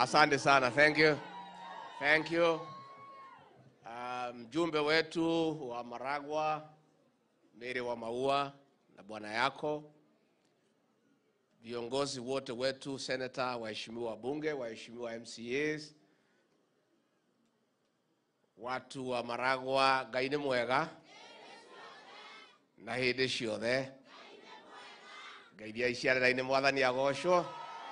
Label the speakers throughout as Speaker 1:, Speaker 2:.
Speaker 1: Asante sana. Thank you. Thank you. Uh, mjumbe wetu wa Maragwa, Mary wa Maua na bwana yako, viongozi wote wetu, senata, waheshimiwa wabunge, waheshimiwa MCAs, watu wa Maragwa, Ngai nĩ mwega na hĩndĩ ciothe ngai iria iciarĩra-inĩ mwathani agocwo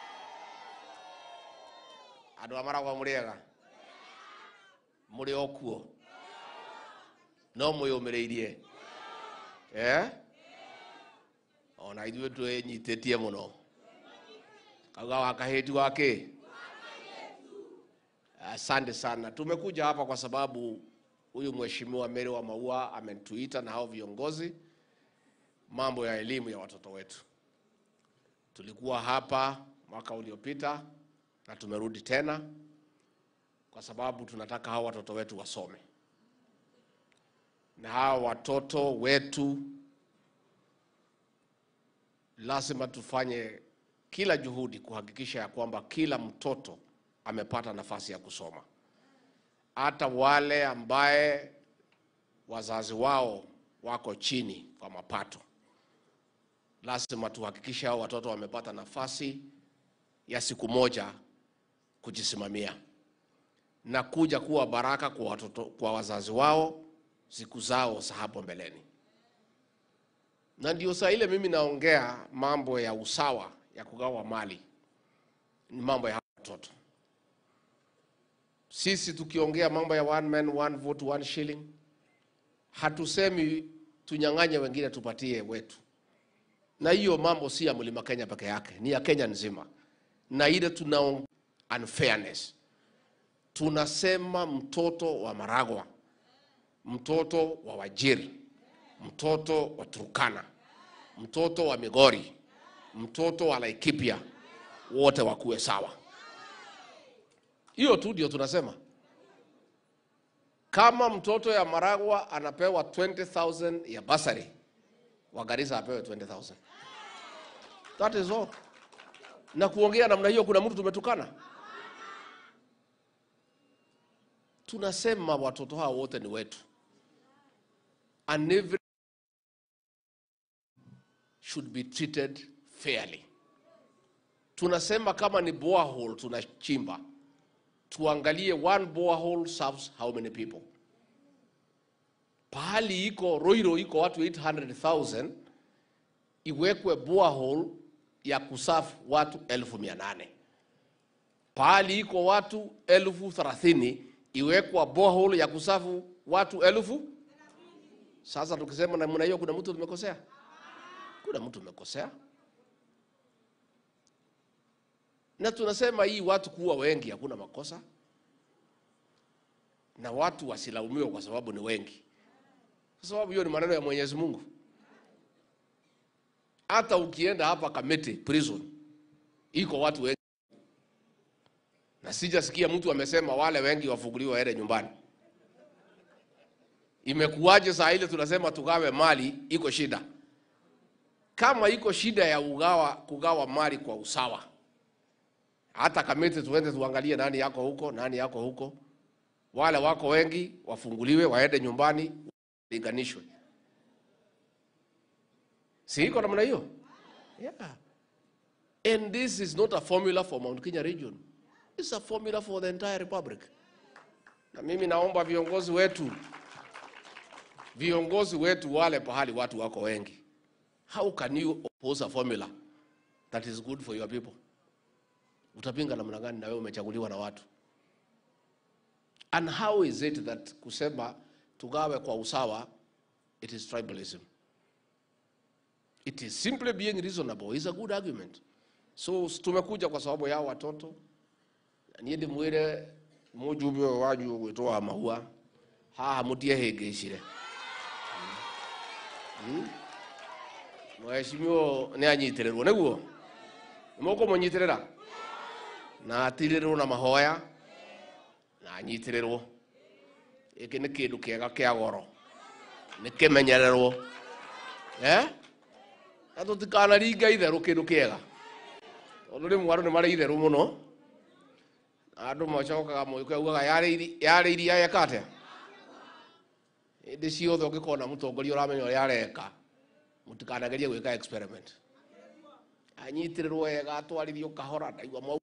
Speaker 1: andũ a maragwa mũrĩ ega mũrĩ o kuo no mwĩyũmĩrĩirie eh? ona ithuĩ twĩnyitĩtie mũno kauga wakahĩti wake asante sana tumekuja hapa kwa sababu huyu mheshimiwa Mary wa Maua ametuita na hao viongozi mambo ya elimu ya watoto wetu tulikuwa hapa mwaka uliopita na tumerudi tena kwa sababu tunataka hao watoto wetu wasome, na hao watoto wetu lazima tufanye kila juhudi kuhakikisha ya kwamba kila mtoto amepata nafasi ya kusoma, hata wale ambaye wazazi wao wako chini kwa mapato lazima tuhakikishe hao watoto wamepata nafasi ya siku moja kujisimamia na kuja kuwa baraka kwa watoto, kwa wazazi wao siku zao za hapo mbeleni. Na ndio saa ile mimi naongea mambo ya usawa ya kugawa mali, ni mambo ya hawa watoto. Sisi tukiongea mambo ya one man one vote one shilling, hatusemi tunyang'anye wengine tupatie wetu na hiyo mambo si ya mlima Kenya peke yake, ni ya Kenya nzima. Na ile tuna unfairness, tunasema mtoto wa Maragwa, mtoto wa Wajir, mtoto wa Turkana, mtoto wa Migori, mtoto wa Laikipia, wote wakuwe sawa. Hiyo tu ndio tunasema. Kama mtoto ya Maragwa anapewa 20,000 ya basari, wa Garissa apewe 20,000. That is all. Na kuongea namna hiyo, kuna mtu tumetukana? Tunasema watoto hao wote ni wetu, and every should be treated fairly. Tunasema kama ni borehole tunachimba, tuangalie one borehole serves how many people. Pahali iko Roiro iko watu 800,000 iwekwe borehole ya kusafu watu elfu mia nane. Pahali iko watu elfu thelathini iwekwa borehole ya kusafu watu elfu. Sasa tukisema namna hiyo, kuna mtu tumekosea? Kuna mtu tumekosea? Na tunasema hii watu kuwa wengi hakuna makosa, na watu wasilaumiwe kwa sababu ni wengi, kwa sababu hiyo ni maneno ya Mwenyezi Mungu. Hata ukienda hapa Kamiti prison iko watu wengi, na sijasikia mtu amesema wale wengi wafunguliwe waende nyumbani. Imekuwaje saa ile tunasema tugawe mali, iko shida? Kama iko shida ya ugawa, kugawa mali kwa usawa, hata Kamiti tuende tuangalie nani yako huko, nani yako huko. Wale wako wengi wafunguliwe waende nyumbani, linganishwe si iko namna hiyo? Yeah. And this is not a formula for Mount Kenya region. It's a formula for the entire republic. Na mimi naomba viongozi wetu viongozi wetu wale pahali watu wako wengi. How can you oppose a formula that is good for your people? Utapinga namna gani na wewe umechaguliwa na watu? And how is it that kusema tugawe kwa usawa it is tribalism? It is simply being reasonable is a good argument. So tumekuja kwa sababu ya watoto niä ndä mwä re må njumbe å wanyu gwä two wa mahua haha må tiehä cire mheshimiwa nä anyitä rä rwo nä guo nä må kå må nyitä rä ra na atirä rwo na mahoya na anyitä rä rwo gä kä nä kä ndå kä ega kä a goro nä kä menyererwo eh? na tå tikanaringa itherå kä ndå kä ega tondå rä mwe andå nä marä itherå må no andå macokaga må kä augaga yarä iria yeka atä hä ndä ciothe å ngä kona må tongoria å ramenya å rä a areka må tikanagerie gwä ka experiment anyitä rä rwo wega atwarithio kahora ndaigua mau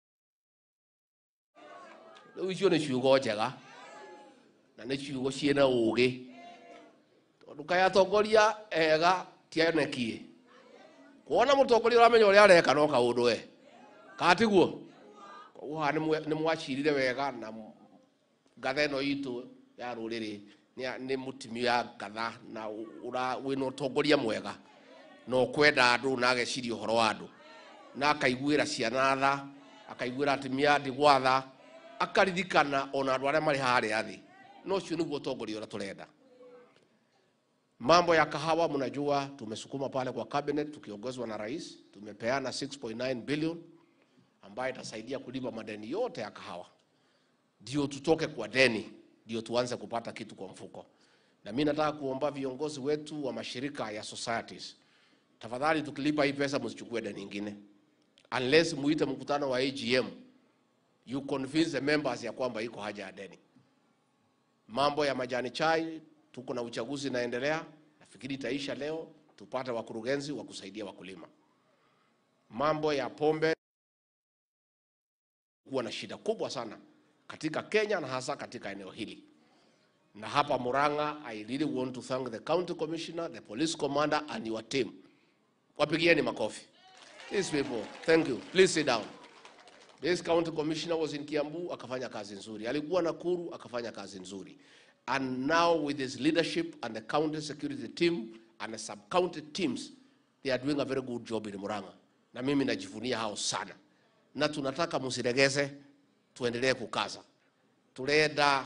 Speaker 1: rä u icio nä ciugo njega na nä ciugo ciäna å gä tondå kaä atongoria ega tionekie kuona må tongoria å ramenya å rä a areka no kaå ndå e katiguo koguo haha nä mwacirire wega na ngatha ä no itå ya rå rä rä nä må timia ngatha na wä na å tongoria mwega na å kwenda andå na ageciria å horo wa andå na akaiguä ra ciana tha akaiguä ra atimia ndä gwatha akaririkana ona andå arä a marä harä a thä no cio nä guo tongoria å rä a tå renda mambo ya kahawa mnajua tumesukuma pale kwa cabinet tukiongozwa na rais tumepeana 6.9 billion ambayo itasaidia kulipa madeni yote ya kahawa ndio tutoke kwa deni ndio tuanze kupata kitu kwa mfuko na mi nataka kuomba viongozi wetu wa mashirika ya societies tafadhali tukilipa hii pesa msichukue deni ingine unless muite mkutano wa AGM you convince the members ya kwamba iko haja ya deni mambo ya majani chai tuko na uchaguzi inaendelea nafikiri itaisha leo tupate wakurugenzi wa kusaidia wakulima mambo ya pombe kuwa na shida kubwa sana katika Kenya na hasa katika eneo hili na hapa Murang'a. I really want to thank the county commissioner, the police commander and your team. Wapigieni makofi. These people, thank you. Please sit down. This county commissioner was in Kiambu akafanya kazi nzuri, alikuwa Nakuru akafanya kazi nzuri, and now with his leadership and the county security team and the sub county teams they are doing a very good job in Murang'a, na mimi najivunia hao sana, na tunataka musiregeze, tuendelee kukaza. Turenda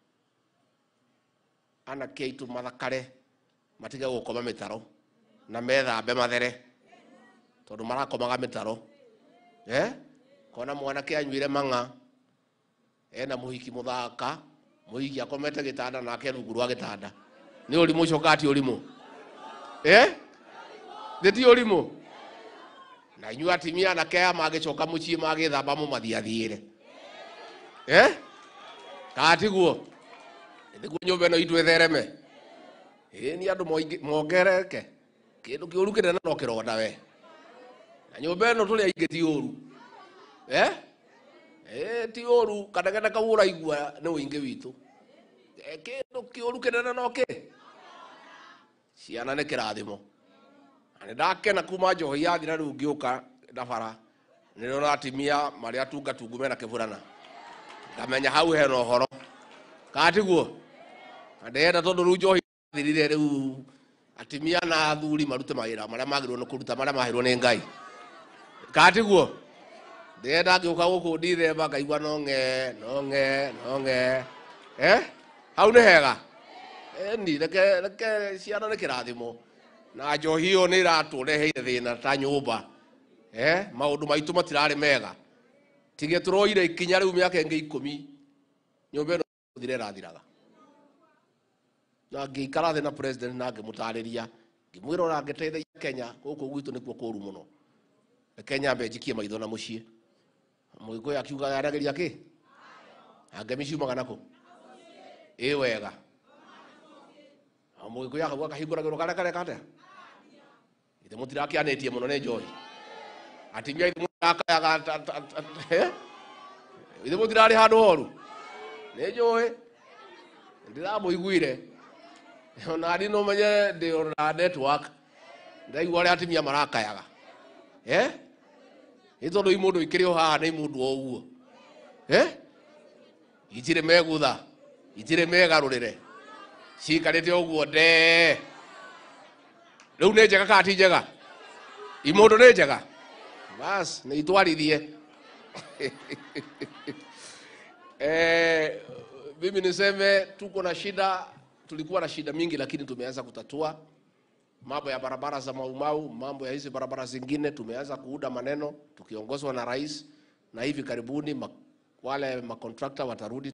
Speaker 1: anake aitu mathakare matige gukoma mitaro na methambe mathere tondu marakomaga mitaro eh? kona mwanake anyuire mang'a ena muhiki muthaka muhiki akomete gitanda nake rungu rwa gitanda ni urimu coka ti urimu eh? thi ti urimu na inyu atimia anake aya magicoka mucii magithamba mumathiathiire eh? katiguo niguo nyumba ĩno itũ ĩthereme ĩ nĩ andũ mongereke kĩndũ kĩũru kĩnene no kĩronda we na nyũmba ĩno tũrĩ aingĩ ti ũru eh? Eh, ti ũru kanegene kau ũraigua nĩ ũingĩ witũ Eh, kĩndũ kĩũru kĩnene no kĩ ciana nĩ kĩrathimo na nĩ ndakena kuma njohi yathira rĩu ngĩũka na bara nĩ rĩona atimia marĩa tungatungu mena kĩburana ngamenya hau hena ũhoro katiguo na ndĩrenda tondũ rĩu njohi thirire rĩu atimia na athuri marute mawĩra marĩa magĩrĩirwo nĩ kũruta marĩa maheirwo nĩ ngai katiguo ndĩrenda ngĩũka gũkũ ndithemba ngaigua nong'e nong'e nong'e eh? hau nĩ hega eni reke reke ciana nĩ kĩrathimo na njohi ĩyo nĩ iratũreheire thĩna ta nyũmba eh? maũndũ maitũ matirarĩ mega tige tũroire ikinya rĩu mĩaka ĩngĩ ikũmi nyũmba ĩno thire ĩrathiraga na ngĩikara thĩ na president na ngĩmũtarĩria ngĩmwĩra ona ngĩteithagia kenya gũkũ gwitũ nĩkuo kũũru mũno reke nyambe njikie maitho na mũciĩ mũgĩkũyũ akiuga arageria kĩ angemi ciumaga nakũ ĩ wega Na mũgĩkũyũ akauga kahingũragĩrwo karĩa kareka atĩa ithe mũtirakĩanĩtie mũno nĩ njohi atimia ithe mũtirakayaga ithe mũtirarĩ handũ horu nĩ njũĩ ndĩramũiguire onani no menye ndĩ ona network ndaigua ũrĩa atimia marakayaga eh? nĩ tondũ i mũndũ ikĩrĩ o haha nĩ mũndũ o ũguo eh? itirĩ megutha itirĩ megarũrĩre cikarĩte ũguo nde rĩu nĩ njega kana ti njega i mũndũ nĩ njega bas nĩ itwarithie eh, mimi niseme tuko na shida tulikuwa na shida mingi lakini tumeanza kutatua mambo ya barabara za maumau mambo ya hizi barabara zingine tumeanza kuuda maneno tukiongozwa na rais na hivi karibuni ma, wale makontrakta watarudi